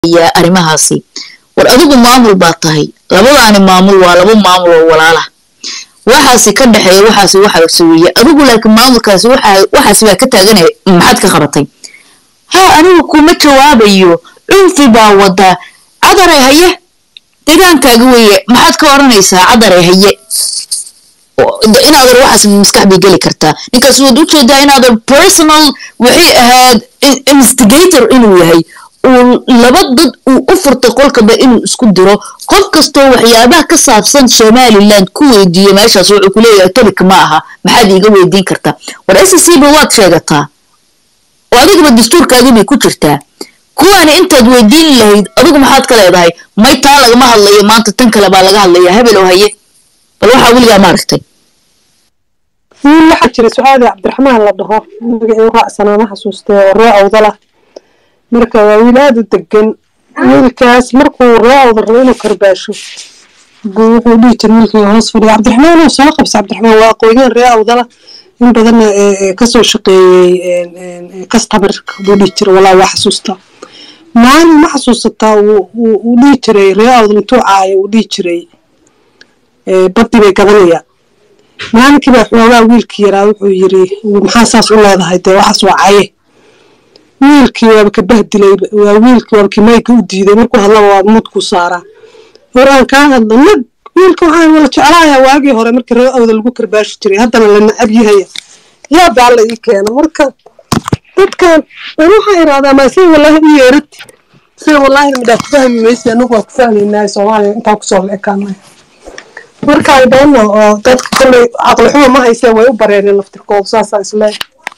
weydiinayaa arrimahaasi war adigu maamul baa tahay labadaani maamul waa laba maamul oo walaala waxaasi ka dhexeeya waxaasi waxaasi weeye adigu laakiin maamulkaasi waxaasi baa ka taaganaya maxaad ka qabatay ha anigu kuma jawaabayo cunfi baa wadaa cadaray haye degaankaaga weeye maxaad ka odhanaysaa cadaray haye inaadan waxaas maskax bay geli kartaa ninkaas waad u jeedaa inaadan personal waxay ahayd investigator inuu yahay uu laba dad uu u furtay qolkaba inuu isku diro qof kastoo waxyaabaha ka saabsan somaliland ku weydiiyo meeshaas wuxuu ku leeyahay tolik ma aha maxaad iiga weydiin kartaa war s c ba waad sheegataa oo adigaba dastuurkaagii bay ku jirtaa kuwaani intaad weydiin lahayd adigu maxaad ka leedahay may taa lagama hadlayo maanta tan kale baa laga hadlaya hebel oo haye bal waxaa weligaa ma aragtay waxaa jira su-aali cabdiraxmaan la dhaho magacii u raacsanaa ma xasuustay oo ree awdala marka waa wiil aada u degan wiilkaas markuu ree awdal rabo inuu karbaasho buu wuxuu dhihi jira wiilkii hoos fadhiya cabdiraxmaan oo soo qabsa cabdiraxmaan waa aqoonyahan ree awdala in badanna kasoo shaqeeyey customerka buu dhihi jira walaa waa xasuustaa maalin ma xasuusataa uu dhihi jiray ree awdal intuu caayo uu dhihi jiray baddi bay gadanayaan maalinkii baa xoogaa wiilkii yaraa wuxuu yiri maxaa saas u leedahay dee waxaas waa caye wiilkii waaba ka bahdilay waa wiilkii waaba kii mayga u diiday markuu hadlaba waa mudku saaraa hor aan kaa hadlo nag wiilka waxaan wala jeclaaya waagii hore markii ree awda lagu karbaashi jiray haddana la nacab yahaya yaa baa la ii keena marka dadkan an waxaa iraadaa maa say wallaahi u yeerad say wallaahi midhaa ku fahmi maysa anagu waa ku fahmaynaa soomaaliya intaan kusoo la ekaanay marka ay dhanno oo dadka kolley caqli xumo ma hayseen way u bareereen laftirkooda saasaa isleeyahay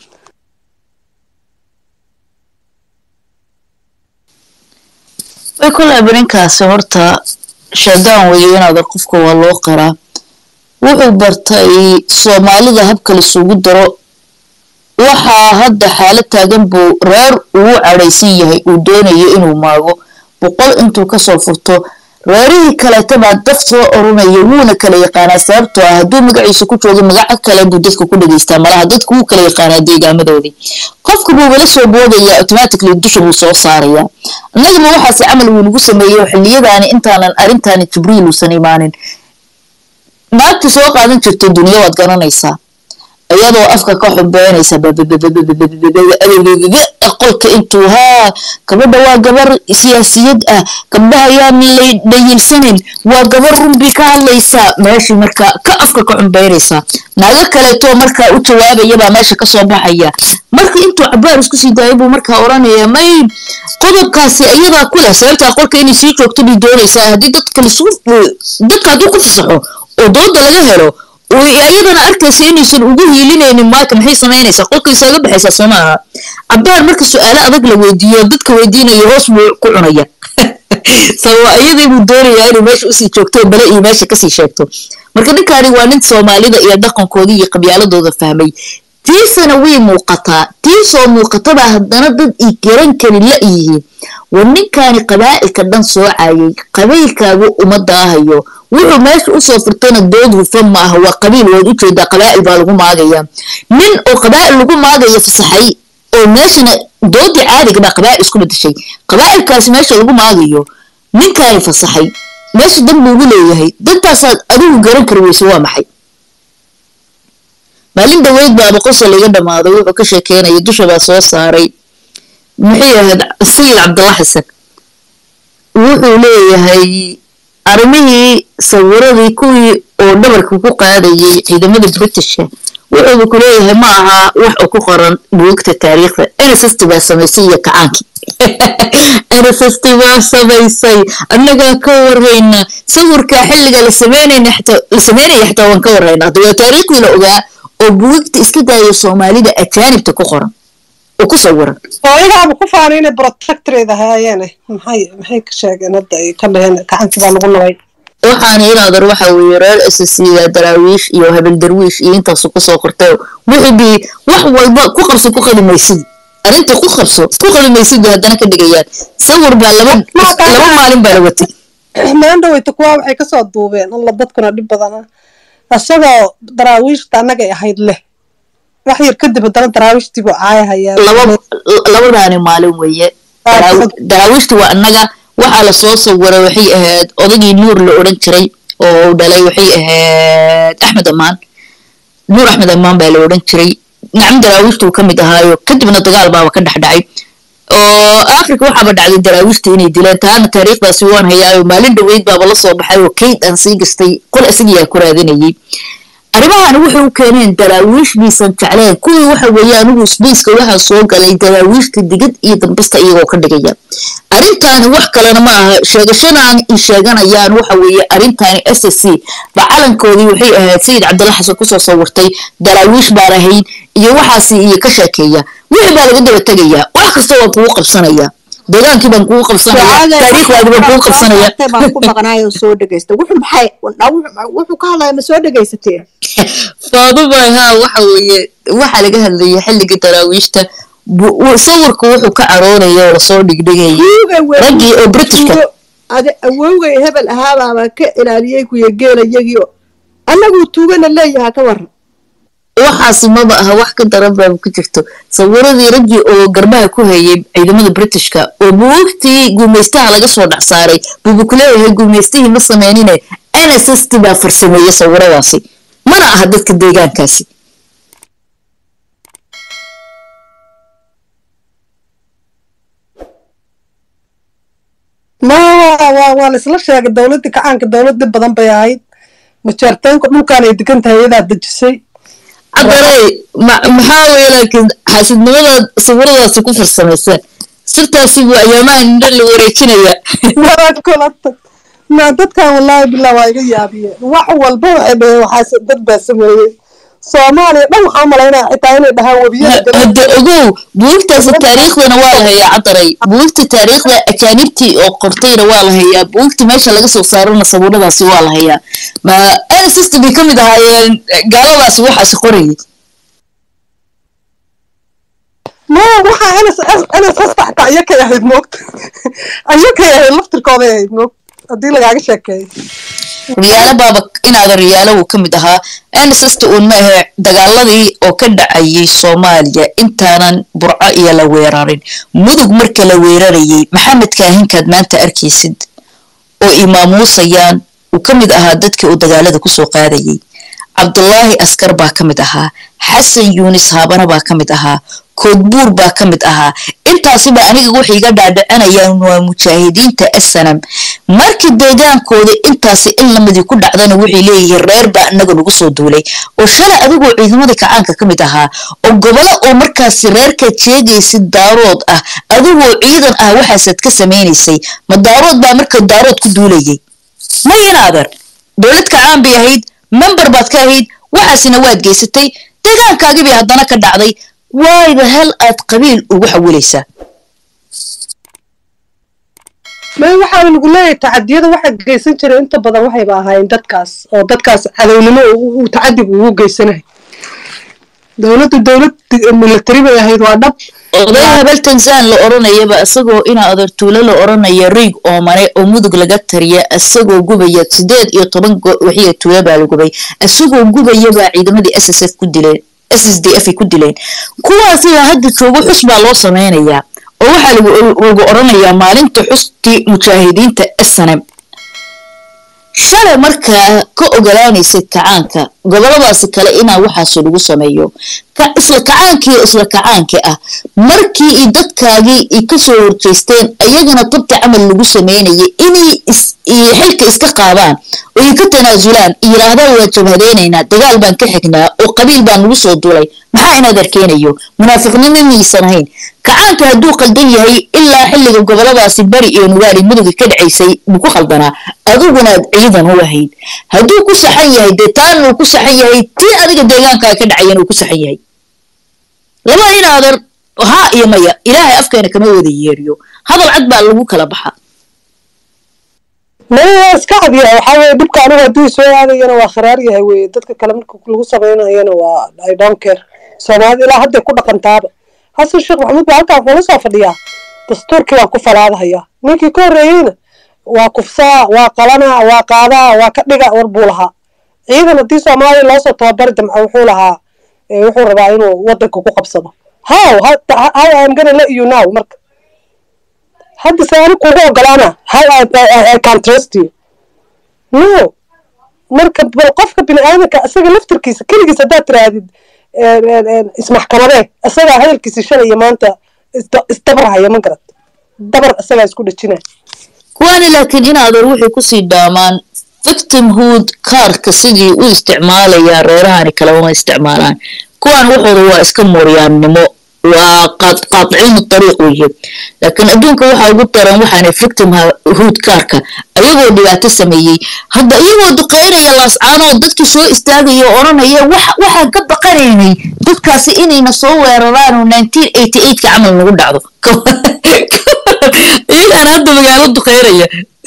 way kolay barinkaasi horta shaydaan weeye inaadan qofka waa loo qaraa wuxuu bartay soomaalida habka laisugu daro waxaa hadda xaalad taagan buu reer ugu cadhaysan yahay uu doonayo inuu maago boqol intuu kasoo furto reerihii kaleeta baa daf soo oranaya wuuna kala yaqaanaa sababtoo ah hadduu magaciisa ku joogo magaco kale buu dadka ku dhegaystaa malaha dadku wuu kala yaqaanaa deegaamadoodii qofka buu wala soo boodaya automatically dusha buu soo saarayaa annagama waxaase camal wuu nagu sameeyo xilliyadaani intaanan arrintaani jibriil uusan imaanin naagtii soo qaadan jirto duniya waad garanaysaa iyadoo afka ka xumbeynaysa qolka intuu haa gabadha waa gabar siyaasiyad ah gabdhaha yaan la dhayilsanin waa gabar runbii ka hadlaysaa meeshii markaa ka afka ka xumbeynaysaa naago kaleetoo markaa u jawaabayabaa meesha kasoo baxaya marka intuu cabaar isku sii daayay buu markaa oranaya may qodobkaasi iyadaa ku leh sababtaa qolka inay sii joogto bay doonaysaa haddii dadka dadka hadduu ku fasaxo oo dooda laga helo iyadana arkaysa inaysan ugu hiilinaynin maaka maxay samaynaysaa qolka isaga baxaysaa soo maaha cabaar marka su-aalo adag la weydiiyo dadka weydiinaya hoos buu ku cunaya sababa iyadii buu doonayaa inay meesha usii joogto bale iyo meesha kasii sheegto marka ninkaani waa nin soomaalida iyo dhaqankoodii iyo qabyaaladooda fahmay tiisana way muuqataa tiisoo muuqatabaa haddana dad i garan karin la yihiin war ninkaani qabaa'ilka dhan soo caayay qabiilkaagu uma daahayo wuxuu meesha usoo furtana dood hufan ma aha waa qabiil waad u jeedaa qabaa'il baa lagu maagaya nin oo qabaa'il lagu maagaya fasaxay oo meeshana doodii caadiga baa qabaa'il isku bedeshay qabaa'ilkaasi meesha lagu maagayo ninkaani fasaxay meesha dan buu ugu leeyahay dantaasaad adigu garan kari weyse waa maxay maalin dhaweyd baaba qosol iga dhammaaday wuxuu ka sheekeynaya dusha baa soo saaray maxay ahayd sayid cabdalla xasan wuxuu leeyahay arrimihii sawiradii kuwii oo dhabarka ku qaadayay ciidamada britishka wuxuuba ku leeyahay ma aha wax uu ku qoran buugta taariikhda nsst baa samaysay iyo kacaankii nsst baa samaysay annagaa ka warrayna sawirka xilliga la sameynaya xataa waan ka warrayna hadda waa taariikhdii la ogaa oo buugta iska daaya soomaalida ajaanibta ku qoran oo ku sawiran oo iyagaaba ku faanay inay protectoreed ahaayeene maxay maxay ka sheegeen hadda ay ka dhaheen gacantii baa lagu nabay waxaana inaadan waxa weeye reer ssida daraawiish iyo habel darwiish iyo intaasu kusoo qortay wixii wax walba ku qabso ku qali maysid arrintii ku qabso ku qali maysid bay haddana ka dhigayaan sawir baa laba laba maalin baa la watay maandhaweyta kuwaa waxay kasoo duubeen alla dadkuna dhib badana isagoo daraawiishta annagay ahayd leh wax yar kadib haddana daraawiishtii buu caayahayaa labadaani maalin weeye daraawiishta waa annaga waxaa lasoo sawiray waxay ahayd odagii nuur la odhan jiray oo uu dhalay waxay ahayd axmed amaan nuur axmed amaan baa la odhan jiray nacam daraawiishta uu ka mid ahaayo kadibna dagaal baaba ka dhex dhacay oo africa waxaaba dhacday daraawiishta inay dileen taana taariikhdaasi waan hayaayo maalin dhoweyd baaba la soo baxay oo kayd aan sii gastay qol isagiyaa ku raadinayay arrimahan waxay u keeneen daraawiish miisan jecleen kuwii waxa weeye anigu sbaceka waxaa soo galay daraawiishta digid iyo dambasta iyagoo ka dhigaya arrintaani wax kalena ma aha sheegashadan i sheeganayaan waxa weeye arrintaani s s c ba calankoodii waxay ahayd sayid cabdalla xasan kusoo sawirtay daraawiish baan ahayn iyo waxaasi iyo ka sheekeeya wixii baa laga daba tegayaa wax kasta waan kugu qabsanaya deegaankii baan kugu qabsanaya taariikhdaadi baan kugu qabsanaya baan ku maqnaayo soo dhegaysta wuxuu maxay wuxuu ka hadlaya ma soo dhegaysateen faaduma haa waxa weeye waxaa laga hadlayay xilligii daraawiishta sawirku wuxuu ka caroonaya oo lasoo dhigdhigayay raggii oo britishka ade awowgay hebel ahaabaaba ka ilaaliyey kuya geelayagio annaguu tuugana leeyahaa ka waran waxaasi maba aha wax ka daran baaba ku jirto sawiradii raggii oo garbaha ku hayay ciidamada britishka oo buugtii guumaystaha laga soo dhex saaray buubu ku leeyahay guumaystihii ma sameynine nss baa farsameeyey sawiradaasi mana aha dadka deegaankaasi ma waa la isla sheegay dowladii kacaanka dowlad badan bay ahayd majaarteenka dhulkaan ay degan tahay iyadaa dejisay cadarey maxaa weye laakiin xaasidnimadaad sawiradaasi ku farsamayseen sirtaasi buu ayaamaha nindho la wareejinaya kulata ma dadkan wallaahi billah waa iga yaabiyeen wax walba waxay dhaheen waxaas dad baa sameeyey soomaaliya dhan waxaa malaynaya xitaa inay dhahaan webiyada hadda ogow buugtaasi taariikhdana waa la hayaa cadaray buugta taariikhda ajaanibtii oo qortayna waa la hayaa buugta meesha laga soo saarana sawiradaasi waa la hayaa ma nsst bay ka mid ahaayeen gaaladaasi waxaasi qorayay ma waxaa ns ns hastaxta ayakay ahayd moogta ayakay ahayd laftirkooday ahayd moogta haddii lagaaga sheekeeyo riyaalo baaba inaada riyaalo wuu ka mid ahaa nsst uun ma ahe dagaaladii oo ka dhacayay soomaaliya intaanan burco iyo la weerarin mudug marka la weerarayay maxamed kaahinkaad maanta arkaysid oo imaamuusayaan uu ka mid ahaa dadkii uu dagaalada kusoo qaadayay cabdulaahi askar baa ka mid ahaa xasan yuunis haabana baa ka mid ahaa koodbuur baa ka mid ahaa intaasiba aniga waxay iga dhaadhicinayaan waa mujaahidiinta asanam markii deegaankooda intaasi in lamidii ku dhacdana waxay leeyihiin reer baa inaga nagu soo duulay oo shalay adigoo ciidamadii kacaanka ka mid ahaa oo gobolo oo markaasi reerkaad sheegaysid daarood ah adigoo ciidan ah waxaasaad ka samaynaysay ma daarood baa marka daarood ku duulayay ma inaadan dowlad kacaan bay ahayd member baad ka ahayd waxaasina waad geysatay deegaankaagii bay haddana ka dhacday waayba hel aad qabiil ugu xawilaysaa ma waxaa lagu leeyahay tacadiyada waxa geysan jiray inta badan waxayba ahaayeen dadkaas oo dadkaas cadownimo uu tacadib ugu geysanahay dowladdu dowlad military bay ahayd waa dhab oday habel tanzan la odhanayaba isagoo ina adartuulo la odhanaya riig oomane oo mudug laga tariya isagoo gubaya sideed iyo toban waxiya tuulo baa la gubay isagoo gubayabaa ciidamadii s s f ku dileen s s d f ay ku dileen kuwaasiba hadda joogo xus baa loo samaynayaa oo waxaa lagu odhanayaa maalinta xustii mujaahidiinta snm shalay markaa ka ogolaanaysid kacaanka goboladaasi kale inaa waxaasi lagu sameeyo isla kacaankii isla kacaankii ah markii i dadkaagii i kasoo horjeysteen ayagana tabta camal lagu sameynayay inay xilka iska qaadaan oo ay ka tanaasulaan yiraahdaan waa jabhadeynaynaa dagaal baan ka xignaa oo qabiil baan nagu soo duulay maxaa inaad arkeenayo munaafiqnimo miyaysan ahayn kacaanka hadduu qaldan yahay ilaa xilliga goboladaasi bari iyo nugaali muduga ka dhacaysay buu ku khaldanaa adiguna aad ciidan u ahayd hadduu ku saxan yahay dee taana uu ku saxan yahay tii adiga deegaankaa ka dhacayan uu ku saxan yahay laba inaadan haa iyo maya ilaahay afkeena kama wada yeeriyo hadal cad baa lagu kala baxa maya iska cadiya waxaa weye dhibka anigu hadduu soo aadayana waa kharaar yahay weye dadka kale marka lagu samaynayana waa i don't care soomaalida ilaa hadday ku dhaqantaaba xasan sheekh maxamuud baa halkaan kula soo fadhiyaa dastuurkii waan ku falaadahayaa ninkii ka horreeyeyna waa kufsaa waa qalanaa waa qaadaa waa ka dhiga war buu lahaa ciidan haddii soomaaliya loosoo tababari damca wuxuu lahaa wuxuu rabaa inuu wadanka ku qabsado how how am gonna let you now marka hadda se ani kugu ogolaana how I, I, I can trust you no marka bal qofka bini aadamka isaga laftarkiisa keligiis haddaad tirahdid ismaxkamadee isagaa hadalkiisa shalay iyo maanta isda- isdabarhaya ma garad dabar isagaa isku dhajinaya kuwaani laakiin in adeer waxay kusii dhaamaan victimhood kaarka sidii u isticmaalayaan reerahani kale uma isticmaalaan kuwan waxooda waa iska mooryaannimo waa qaad- qaadiciinu dariiq weeye laakiin adduunka waxaa ugu daran waxaana victimhood kaarka ayagoo dhibaato sameeyey hadda iyagoo duqeynaya laascaanoo dadkii soo istaagaya oo odhanaya "Wax- waxaan ka baqanaynay dadkaasi inayna soo weeraraan oo 1988 ka camal nagu dhacdo iyagaana hadda magaalo duqeynaya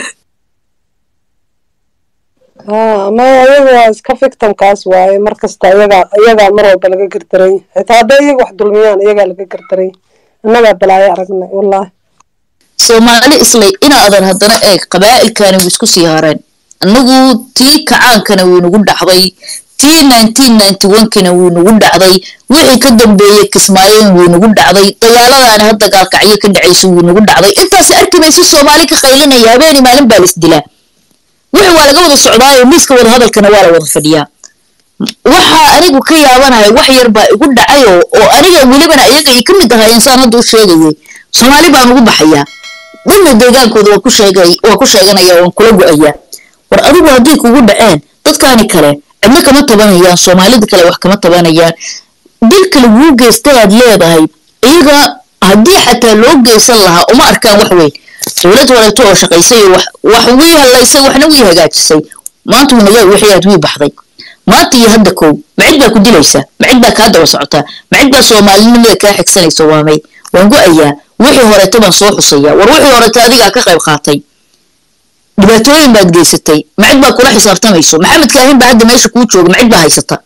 haa ma iyaga waa iska victimkaas waaye mar kasta iyagaa iyagaa mar walba laga gardaray xitaa hadday iyaga wax dulmiyaan iyagaa laga gardaray annagaa balaayo aragnay wallaahi soomaali islay inaadan haddana eeg qabaa'ilkani wuu isku sii hareen annagu tii kacaankana wuu nagu dhacday tii 1991kina wuu nagu dhacday wixii ka dambeeyey kismaayoon wuu nagu dhacday dagaaladaani hadda gaalkacyo ka dhacaysa wuu nagu dhacday intaas arki maysi soomaali ka qaylinaya habeeni maalin baa la isdilaa wixii waa laga wada socdaayo miiska wada hadalkana waa la wada fadhiyaa waxaa anigu ka yaabanahay wax yar baa igu dhacayo oo aniga welibana iyaga ay ka mid ahaa insaan hadda u sheegayay soomaali baan ugu baxayaa dadna deegaankooda waa ku sheegay waa ku sheeganaya waan kula go-ayaa war adigu hadday kugu dhaceen dadkaani kale cidna kama tabanayaan soomaalida kale wax kama tabanayaan dilka laguu geystayaad leedahay iyaga haddii xataa loo geysan lahaa uma arkaan wax weyn dowlad waleeto oo shaqaysay oo wax wax wii hallaysay waxna wii hagaajisay maanta winaga wixiyaad wii baxday maanta iyo hadda kow macid baa ku dilaysa macid baa kaa daba socotaa macid baa soomaalinimada kaa xigsanaysa waa may waan go-ayaa wixii horeeto baan soo xusayaa war wixii horeeto adigaa ka qayb qaatay dhibaatooyin baad geysatay macid baa kula xisaabtamayso maxamed kaahin baa hadda meesha kuu jooga macid baa haysata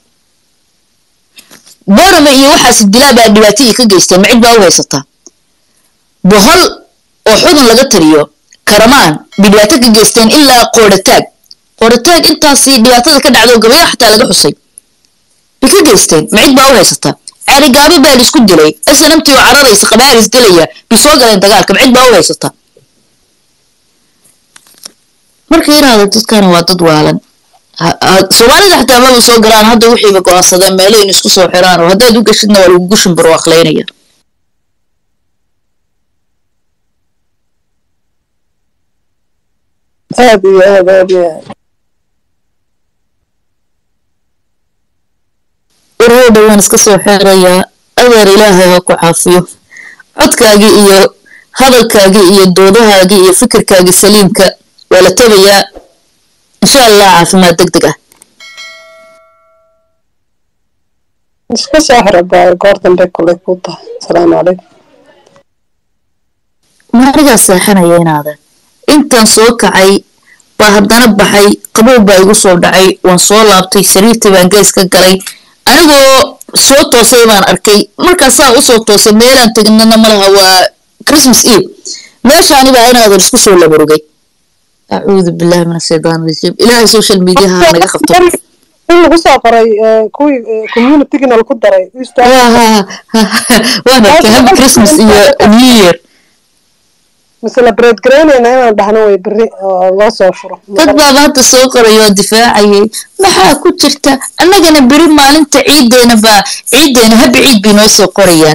boorame iyo waxaas dilaa baa dhibaato ii ka geystay macid baa u haysataa bohol oo xudun laga tariyo karamaan bay dhibaato ka geysteen ilaa qoodhataag qoodhataag intaasi dhibaatada ka dhacdo gabayo xataa laga xusay bay ka geysteen macid baa u haysataa caarigaabo baa la isku dilay snamtii oo cararaysa qabaaris dilaya bay soo galeen dagaalka macid baa u haysataa marka yiraahdo dadkani waa dad waalan Ha- ha- soomaalida xataa maba soo galaan hadda wixiiba go-aansadeen meelo in isku soo xiraan oo haddaad u geshidna waa lagugu shimbiro akhlaynaya aad iyo aad aad iyo aad warhoo dhowaan iska soo xeerayaa adeer ilaahay ha ku caafiyo codkaagii iyo hadalkaagii iyo doodahaagii iyo fikirkaagii saliimka waa la tabayaa insha allah caafimaad deg deg ah iska soo xira baa goor dambe kulay ku tahay asalaamu calaykum maanigaa seexanaya inaadan intaan soo kacay baa haddana baxay qabow baa igu soo dhacay waan soo laabtay sariirtii baan gees ka galay anigoo soo toosay baan arkay markaasaa usoo toosay meelaan tegnana malaha waa christmas eve meeshaani baa inaadan isku soo labarugay acuudu billahi min ashaytaan rajiim ilaahay social mediaha ha naga qabto in lagu soo qoray eh, kuwii eh, communitygina lagu daray Easter- waan arkay happy christmas iyo new year celebrate garaynayna inaan dhahno way berri oo loo soo furo dad baaba hadda soo qoray oo difaacayay maxaa ku jirta annagana beri maalinta ciideena baa ciideena habi ciid bay noo soo qorayaan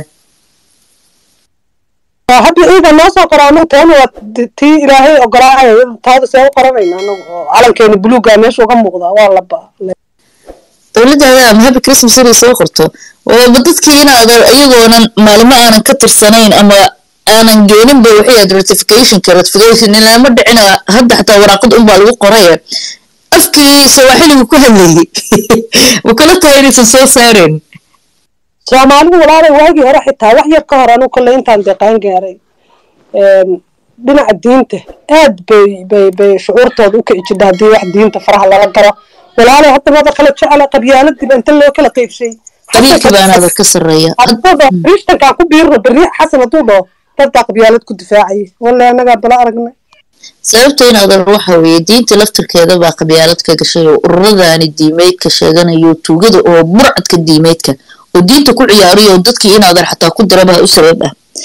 Waa hadda ciida noo soo qoraa anagu taana waa t- tii ilaahay ogolaacaya taada see u qoranayna anagu oo calankeeni buluuga meesha uga muuqda waa laba dowladdaada ama happy christmas inay soo qorto ooba dadkii inaadan iyagoonan maalimo aanan ka tirsanayn ama aanan geeninba waxay ahayd ratificationka ratification ilama dhicina hadda xataa waraaqad unbaa lagu qoraya afkii sawaaxiligu ku hadlayay ma kula tahay inaysan soo saareen soomaalidu walaalay waagii hore xitaa wax yar ka hor anigu kolley intaan deeqaan gaaray een, dhinaca diinta aad bay bay bay shucuurtooda u kici jirta haddii wax diinta faraha lala galo walaalay hadda wada kala jecela qabyaaladiiba inta loo kala qeybshay qabiilkii baanaada ka sarreeya adada kristankaa ku biirno berri xasan hadduu dhaho dadbaa qabyaalad ku difaacayay wallahi annagaa bala aragnay sababta inaadan waxa weeye diinta laftirkeeda baa qabyaalad ka gashay oo ururadaani diimeydka sheeganayo tuugada oo burcadka diimeydka oo diinta ku ciyaariyo oo dadkii inaadan xataa ku dirabaa u sabab ah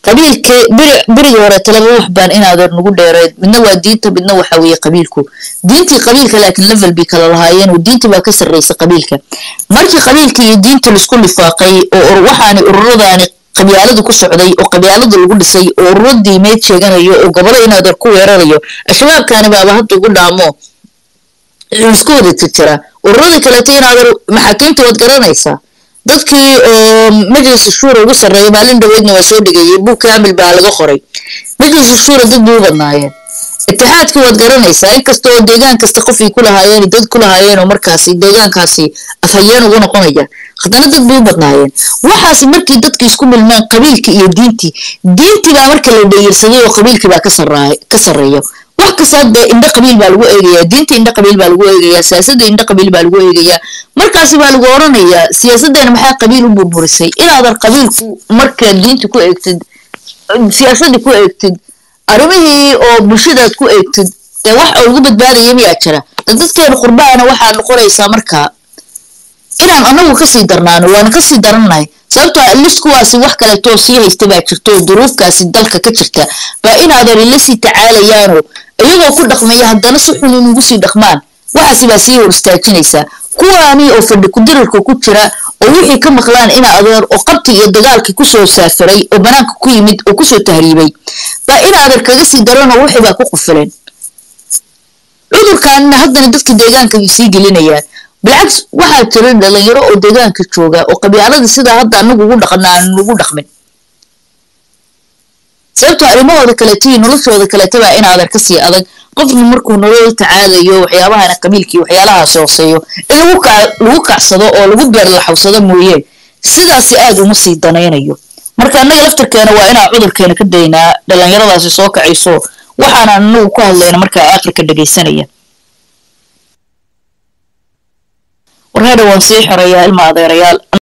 qabiilka berigii hore talaba wax baan inaadeer nagu dheereed midna waa diinta midna waxa weeye qabiilku diintii qabiilka laakiin level bay kala lahaayeen oo diinta baa ka sarreysa qabiilka markii qabiilka iyo diinta laisku lifaaqay oo waxaani ururadaani qabyaaladu ku socday oo qabyaaladu lagu dhisay oo ururo diimeed sheeganayo oo gobolo inaadeer ku weerarayo al-shabaabkaani baaba hadda ugu dhaamo isku wada jirjira ururada kaleeto inaadeer maxaakiimta waad garanaysaa dadkii oo majlis shuura ugu sarreeya maalin dhaweydna waa soo dhigayay buug kaamil baa laga qoray majlis shuura dad bay u badnaayeen itixaadkii waad garanaysaa inkasta oo deegaan kasta qofay ku lahaayeen dad ku lahaayeen oo markaasi deegaankaasi afhayeen ugu noqonaya haddana dad bay u badnaayeen waxaasi markii dadkii isku milmeen qabiilkii iyo diintii diintii baa marka la dhayirsaday oo qabiilkii baa ka sarreeya wax kasta dee indho qabiil baa lagu eegayaa diinta indho qabiil baa lagu eegayaa siyaasadda indho qabiil baa lagu eegayaa markaasi baa lagu oranayaa siyaasaddeena maxaa qabiil u burburisay inaadan qabiilku markaad diinta ku eegtid siyaasadda ku eegtid arrimihii oo bulshadaad ku eegtid dee wax oo lagu badbaadaya miyaa jira dadkeena qurbaana waxaa noqonaysaa markaa inaan anagu kasii darnaano waana kasii darannahay sababtoo lis kuwaasi wax kaleetoo sii haysta baa jirta oo duruufkaasi dalka ka jirta baa inaadan ila sii tacaalayaano iyagoo ku dhaqmaya haddana si xun inugu sii dhaqmaan waxaasi baa sii hor istaajinaysaa kuwaani oo fadhi kudirirka ku jira oo wixii ka maqlaan ina adeer oo qabti iyo dagaalkii kusoo saafiray oo banaanka ku yimid oo kusoo tahriibay baa ina adeer kaga sii daranoo wixii baa ku qufileen cudurkaanina haddana dadka deegaanka sii gelinayaan bilcaks waxaa jira dhalinyaro oo deegaanka jooga oo qabyaalada sidaa hadda anagu ugu dhaqana aan ugu dhaqmin sababtoo arrimahooda kaleeto iyo noloshooda kaleeto baa in adeer kasii adag qofna markuu nolol tacaalayo waxyaabahana qabiilkii waxyaalahaas hooseeyo in lagu kacsado oo lagu beerlaxawsado mooyee sidaasi aad uma sii danaynayo marka annaga laftarkeena waa inaan cudurkeena ka daynaa dhalinyaradaasi soo kacayso waxaana anagu ku hadlayna markaa aakhirka dhegaysanaya warhadha waan sii xoreeyaa ilma adeerayaal